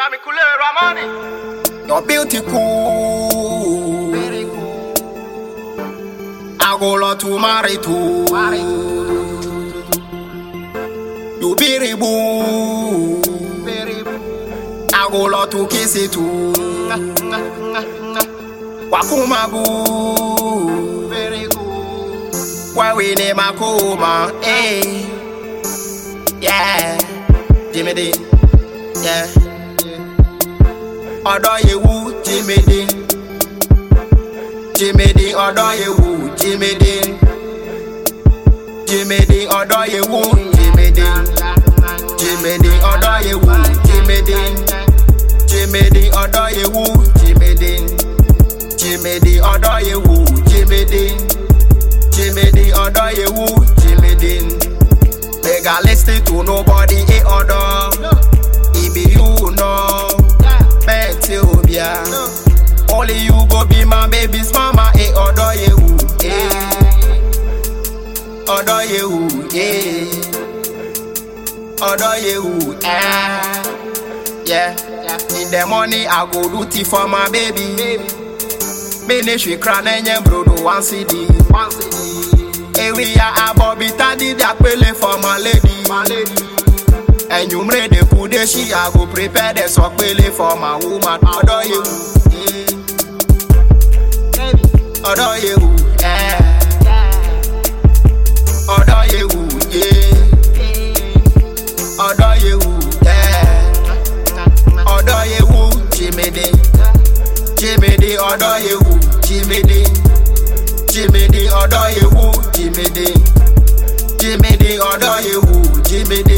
Rami Kule Ramani. Your beauty cool. Very cool. I go lot to marry to. Marry. You be boo. Very cool. I go lot to kiss it too. Wakuma boo. Very cool. Why we name a coma? Hey. Yeah. Jimmy D. Yeah. Ọ̀dọ̀ yewu Jimmy D. Jimmy D ọ̀dọ̀ yewu Jimmy D. Jimmy D ọ̀dọ̀ yewu Jimmy D. Jimmy D ọ̀dọ̀ yewu Jimmy D. Jimmy D ọ̀dọ̀ yewu Jimmy D. Jimmy D ọ̀dọ̀ yewu Jimmy D. Jimmy D ọ̀dọ̀ yewu Jimmy D. Make I listen to nobody e ọ̀dọ̀. E be you know. Bẹ́ẹ̀ tí o bíà. Only you go be my baby's mama e ọ̀dọ̀ yewu. Eh. Ọ̀dọ̀ yewu. Eh. Ọ̀dọ̀ yewu. Eh. Yeah. In the morning I go do tea for my baby. Ministry crown enye brodo one CD. One CD. Ewi ya abobi tadi di apele for my lady. My lady. Enyumre de kude she I go prepare the sokpele for my woman. Ọ̀dọ̀ yewu. eh. Baby. Ọ̀dọ̀ yewu. eh. Yeah. Ọ̀dọ̀ yewu. eh. Ọ̀dọ̀ yewu. eh. Ọ̀dọ̀ yewu. Jimede. Jimede. Ọ̀dọ̀ yewu. Jimede. Jimede. Ọ̀dọ̀ yewu. Jimede. Jimede. Ọ̀dọ̀ yewu. Jimede.